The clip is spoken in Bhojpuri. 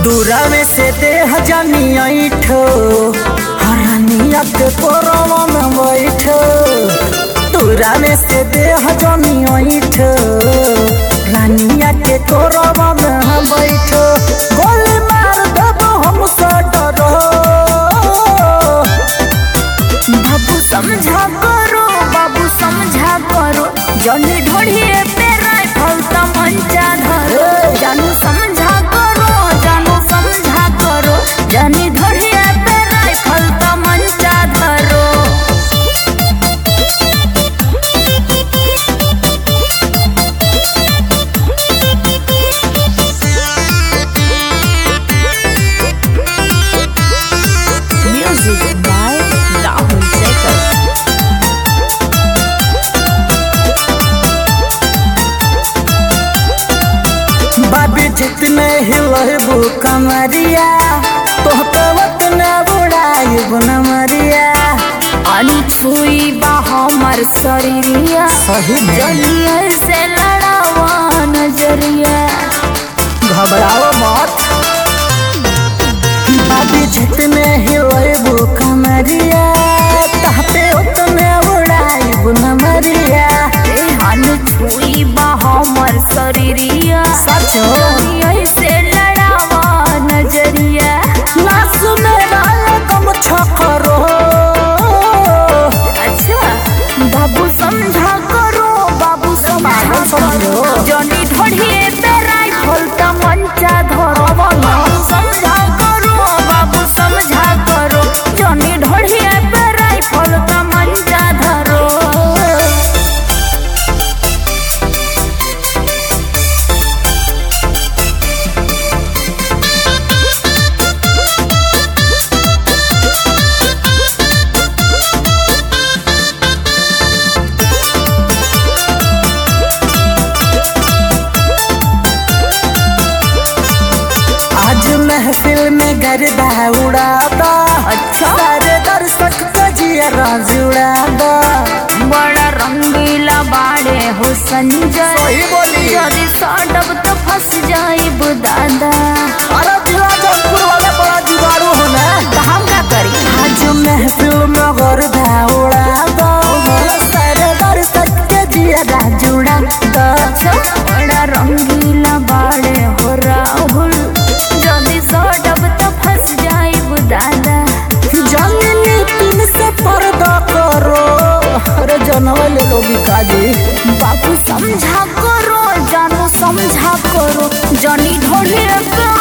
दूरावे से देह जानी ऐठो हरानिया के कोरवा में बैठो दूरावे से देह जानी ऐठो रानिया के कोरवा में हम बैठो गोली मार देबो हम से डरो बाबू समझा करो बाबू समझा करो जनी ढोढ़िए पे राइफल त मंचा धरो जानू समझा करो जानू समझा करो जनी ढोढ़िए पे राइफल त मंचा धरो म्यूजिक बाय राहुल शेखर बाबी जितने हिलबू कमरिया तोहते वतने बुढ़ाइब नमरिया अनछुई बा हमर शरीरिया सही में जलिया से लड़ावा नजरिया घबराओ मत बाबी जितने हिलबू कमरिया तहते उतने बुढ़ाइब नमरिया ए अनछुई बा हमर शरीरिया सचो जलिया से लड़ावा नजरिया ना सुने वाला कम छकरो अच्छा बाबू समझा करो बाबू समझा पागल समझो। करो जनी ढोढ़िए पे राइफल त मंचा धरो बाबू समझा करो बाबू समझा करो जनी ढोढ़िए पे राइफल त मंचा धरो आज महफिल में गरबा उड़ाता अच्छा। सारे दर्शक का जिया जुड़ाता बड़ा रंगीला बाड़े हो संजय सही बोली। यदि सटब तो फंस जाइब दादा अरे दिला जौनपुर वाले बड़ा जुगाड़ू हो ना तो हम का करी आज महफिल में गरबा उड़ाता सारे दर्शक के जिया जुड़ाता बड़ा रंगीला बाड़े हो राहुल जल्दी सटब तो फंस जाइब दादा जमीनी पिन से पर्दा करो अरे जनवा ले लो काजी बाबू समझा करो जानू समझा करो जनी ढोढ़े पे